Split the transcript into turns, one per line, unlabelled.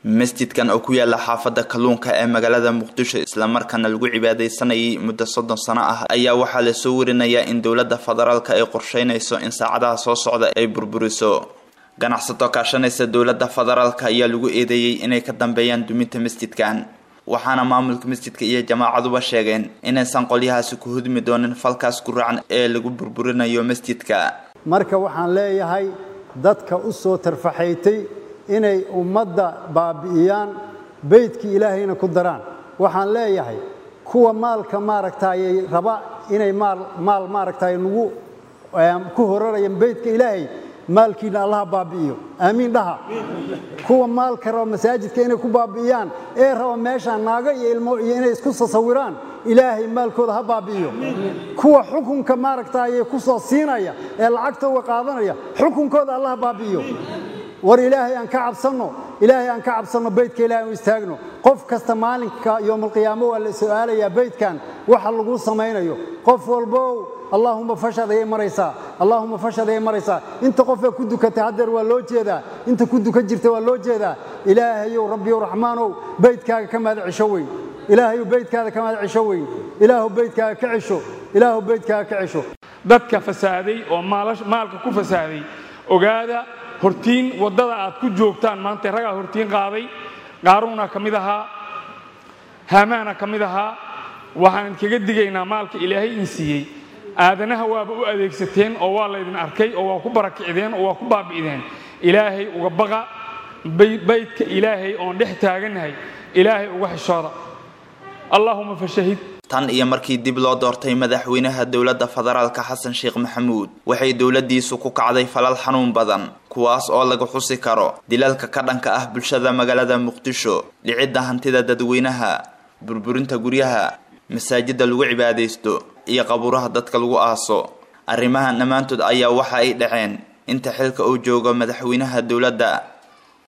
masjidkan oo ku yaala xaafadda kalluunka ee magaalada muqdisho islamarkaana lagu cibaadaysanayay muddo soddon sano ah ayaa waxaa lasoo warinayaa in dowladda federaalka ay qorsheynayso in saacadaha soo socda ay burburiso ganacsato kaashanaysa dowladda federaalka ayaa lagu eedeeyey inay ka dambeeyaan duminta masjidkan waxaana maamulka masjidka iyo jamaacaduba sheegeen inaysan qolyahaasi ku hudmi doonin falkaas ku racan ee lagu burburinayo masjidka
marka waxaan leeyahay dadka u soo tarfaxaytay inay ummadda baabi'iyaan beydkii ilaahayna ku daraan waxaan leeyahay kuwa maalka maaragtaayey raba inay maal maal maaragtaay nagu ku horarayaan beydka ilaahay maalkiina allaha baabi'iyo aamiin dhaha kuwa maalka raba masaajidka inay ku baabi'iyaan ee raba meeshaan naago iyo ilmo iyo inay isku sasawiraan ilaahay maalkooda ha baabi'iyo kuwa xukunka maaragtaayee ku soo siinaya ee lacagta uga qaadanaya xukunkooda allaha baabi'iyo war ilaahay aan ka cabsanno ilaahay aan ka cabsanno beydka ilahay aan istaagno qof kasta maalinka yowmalqiyaamo waa la su'aalayaa beydkan waxa lagu samaynayo qof walbow allaahuma fashad ayay maraysaa allaahuma fashad ayay maraysaa inta qofee ku dukatay haddeer waa loo jeedaa inta ku dukan jirta waa loo jeedaa ilaahayow rabbiyow raxmaanow beydkaaga ka mahad cisho weyn ilaahayow beydkaada ka mahad cisho weyn ilaahu beydkaaga ka cisho ilaahu beydkaaga ka cisho
dadka fasaaday oo maalka ku fasaaday ogaada hortiin waddada aad ku joogtaan maanta ragaa hortiin qaaday qaaruuna ka mid ahaa haamaana ka mid ahaa waxaan idinkaga digaynaa maalka ilaahay in siiyey aadanaha waaba u adeegsateen oo waa laydin arkay oo waa ku barakicdeen oo waa ku baabi'deen ilaahay uga baqa baydka ilaahay oon dhex taagannahay ilaahay uga xishooda allaahuma fashahid
tan iyo markii dib loo doortay madaxweynaha dowladda federaalka xasan sheekh maxamuud waxay dowladdiisu ku kacday falal xanuun badan kuwaas oo laga xusi karo dilalka ka dhanka ah bulshada magaalada muqdisho dhicidda hantida dadweynaha burburinta guryaha masaajidda lagu cibaadaysto iyo qabuuraha dadka lagu aaso arrimahan dhammaantood ayaa waxa ay dhaceen inta xilka uu joogo madaxweynaha dowladda